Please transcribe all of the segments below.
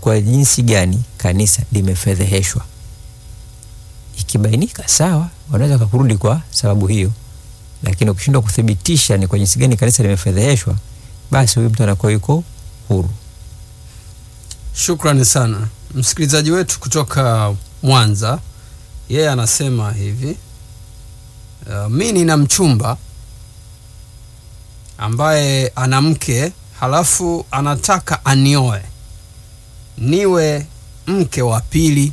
kwa jinsi gani kanisa limefedheheshwa. Ikibainika sawa, wanaweza kakurudi kwa sababu hiyo, lakini ukishindwa kuthibitisha ni kwa jinsi gani kanisa limefedheheshwa, basi huyu mtu anakuwa yuko huru. Shukrani sana msikilizaji wetu kutoka Mwanza. Yeye anasema hivi uh, mi nina mchumba ambaye ana mke halafu anataka anioe niwe mke wa pili,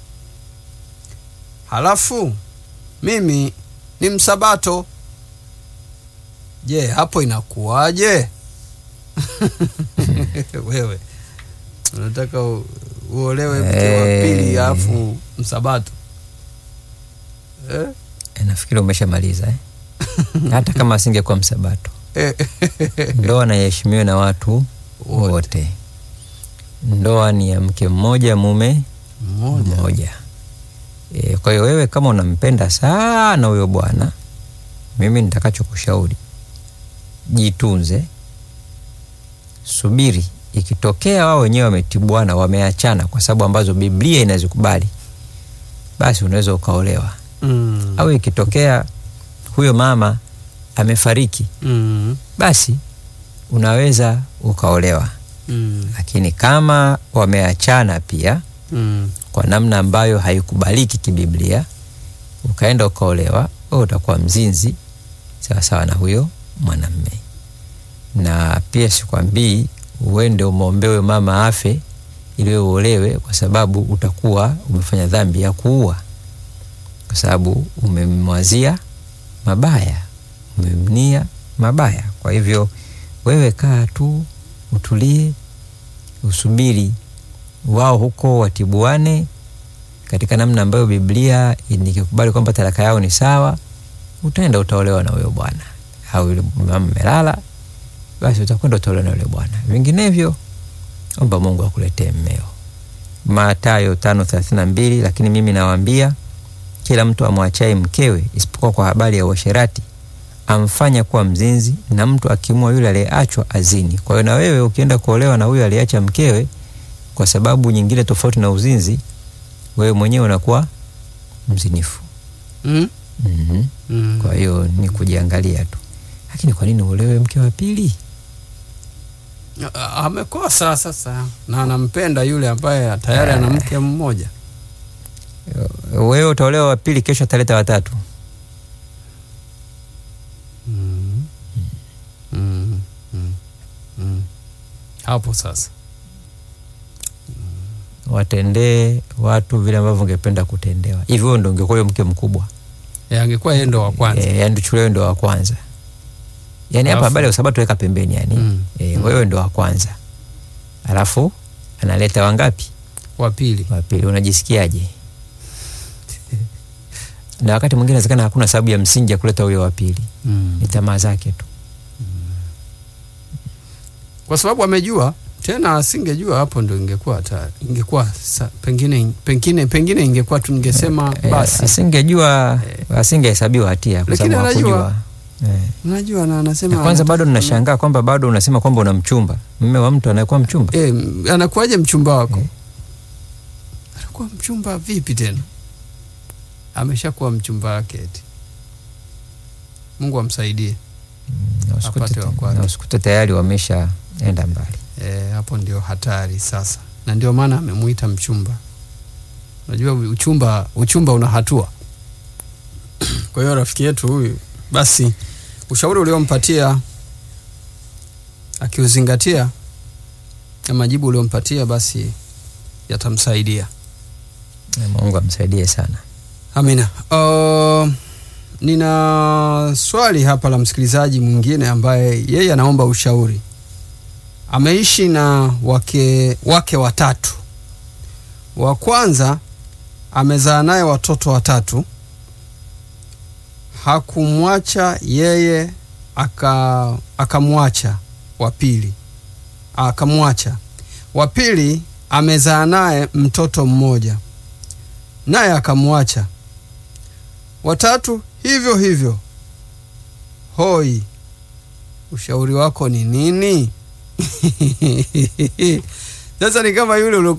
halafu mimi ni msabato. Je, hapo inakuwaje? Wewe unataka u- uolewe mke wa pili Eh. halafu msabato eh? E, nafikiri umeshamaliza eh? hata kama asingekuwa msabato, ndoa na iheshimiwe na watu Wote. wote. Ndoa ni ya mke mmoja mume Mmoja. mmoja. E, kwa hiyo wewe kama unampenda sana huyo bwana, mimi nitakachokushauri jitunze, subiri ikitokea wao wenyewe wametibuana, wameachana kwa sababu ambazo Biblia inazikubali, basi unaweza ukaolewa. Mm. Au ikitokea huyo mama amefariki, Mm. basi unaweza ukaolewa. Mm. Lakini kama wameachana pia Mm. kwa namna ambayo haikubaliki kibiblia, ukaenda ukaolewa, wewe utakuwa mzinzi sawasawa na huyo mwanamme. Na pia sikwambii uende umwombee huyo mama afe ili wewe uolewe, kwa sababu utakuwa umefanya dhambi ya kuua, kwa sababu umemwazia mabaya, umemnia mabaya. Kwa hivyo wewe kaa tu, utulie, usubiri wao huko watibuane katika namna ambayo Biblia nikikubali kwamba talaka yao ni sawa, utaenda utaolewa na huyo bwana, au yule mama melala, basi utakwenda utaolewa na yule bwana. Vinginevyo omba Mungu akuletee mmeo. Mathayo tano thelathini na mbili. Lakini mimi nawaambia kila mtu amwachaye mkewe isipokuwa kwa habari ya uasherati amfanya kuwa mzinzi, na mtu akimua yule aliyeachwa azini. Kwa hiyo na wewe ukienda kuolewa na huyo aliyeacha mkewe kwa sababu nyingine tofauti na uzinzi, wewe mwenyewe unakuwa mzinifu. Mm. mm Mm. Kwa hiyo ni kujiangalia tu, lakini kwa nini uolewe mke wa pili? A- amekosa sasa na anampenda yule ambaye tayari ana mke mmoja. Wewe utaolewa wa pili, kesho ataleta watatu. Mm. Mm. Mm. Mm. Hapo sasa Watendee watu vile ambavyo ungependa kutendewa. Hivi wewe ndo ungekuwa huyo mke mkubwa, Eh, angekuwa yeye ndo wa kwanza. e, yani tuchukulie wewe ndo wa kwanza. Yani hapa Alafu- habari ya usabato weka pembeni, yani Mm. e, Mm. wewe ndo wa kwanza, alafu analeta wangapi? Wa pili. wa pili unajisikiaje? na wakati mwingine inawezekana hakuna sababu ya msingi ya kuleta huyo wa pili, Mm. ni tamaa zake tu. Kwa sababu amejua tena, asingejua hapo ndo ingekuwa hata ingekuwa sa, pengine pengine pengine ingekuwa tungesema Eh, basi asingejua asingehesabiwa hatia kwa Lakini sababu anajua. hakujua. Eh. unajua na anasema Na kwanza anataka- bado ninashangaa kwamba bado unasema kwamba una mchumba, mme wa mtu anayekuwa mchumba. Eh, anakuwaje mchumba wako? Eh. Anakuwa mchumba vipi tena? Ameshakuwa mchumba wake eti. Mungu amsaidie. Na usikute- apate wa kwake. na usikute tayari wameshaenda mbali. E, hapo ndio hatari sasa, na ndio maana amemuita mchumba. Unajua uchumba, uchumba una hatua. Kwa hiyo rafiki yetu huyu, basi ushauri uliompatia akiuzingatia na majibu uliompatia, basi yatamsaidia. Na Mungu amsaidie sana. Amina. Uh, nina swali hapa la msikilizaji mwingine ambaye yeye anaomba ushauri. Ameishi na wake, wake watatu. Wa kwanza amezaa naye watoto watatu, hakumwacha yeye, aka akamwacha wa pili, akamwacha wa pili. Amezaa naye mtoto mmoja, naye akamwacha watatu hivyo hivyo. Hoi, ushauri wako ni nini? Sasa ni kama yule ulio